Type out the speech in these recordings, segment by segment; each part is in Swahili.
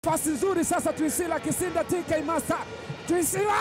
Pasi nzuri sasa, Twisila Kisinda TK Master. Twisila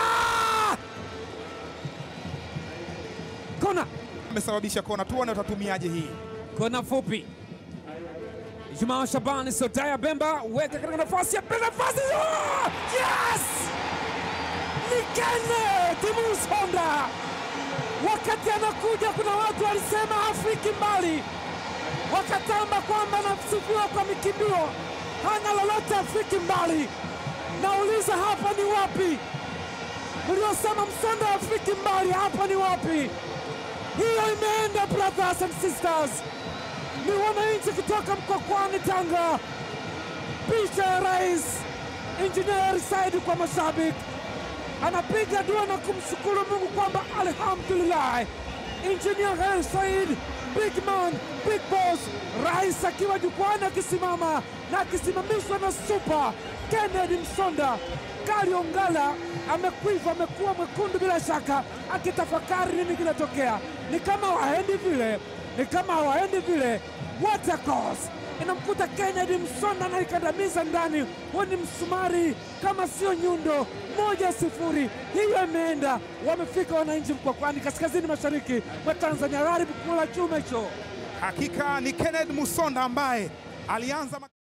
kona, amesababisha kona, tuone watatumiaje hii. kona fupi. Jumaa Shabani Sotaya Bemba weka katika nafasi ya pili, nafasi oh! yes! Ni Kenneth Musonda. Wakati anakuja, kuna watu walisema hafiki mbali, wakatamba kwamba anasifiwa kwa mikimbio, hana lolote, hafiki mbali. Nauliza, hapa ni wapi? Mliosema Msonda hafiki mbali, hapa ni wapi? Hiyo imeenda, brothers and sisters ni wananchi kutoka Mkokwani, Tanga. Picha ya rais Injinia Said kwa mashabiki, anapiga dua na kumshukuru Mungu kwamba alhamdulillah, Injinia Hersi Said, big man, big boss, rais akiwa jukwani akisimama na akisimamishwa na super Kennedy Msonda. Kali Ongala amekwiva, amekuwa mwekundu bila shaka, akitafakari nini kinatokea. Ni kama waendi vile, ni kama hawaendi vile. What a course! Inamkuta Kennedy Msonda anaikandamiza ndani, huo ni msumari kama sio nyundo. Moja sifuri, hiyo imeenda. Wamefika wananchi Mkwakwani, kaskazini mashariki mwa Tanzania, gharibu kula chuma hicho. Hakika ni Kenneth Musonda ambaye alianza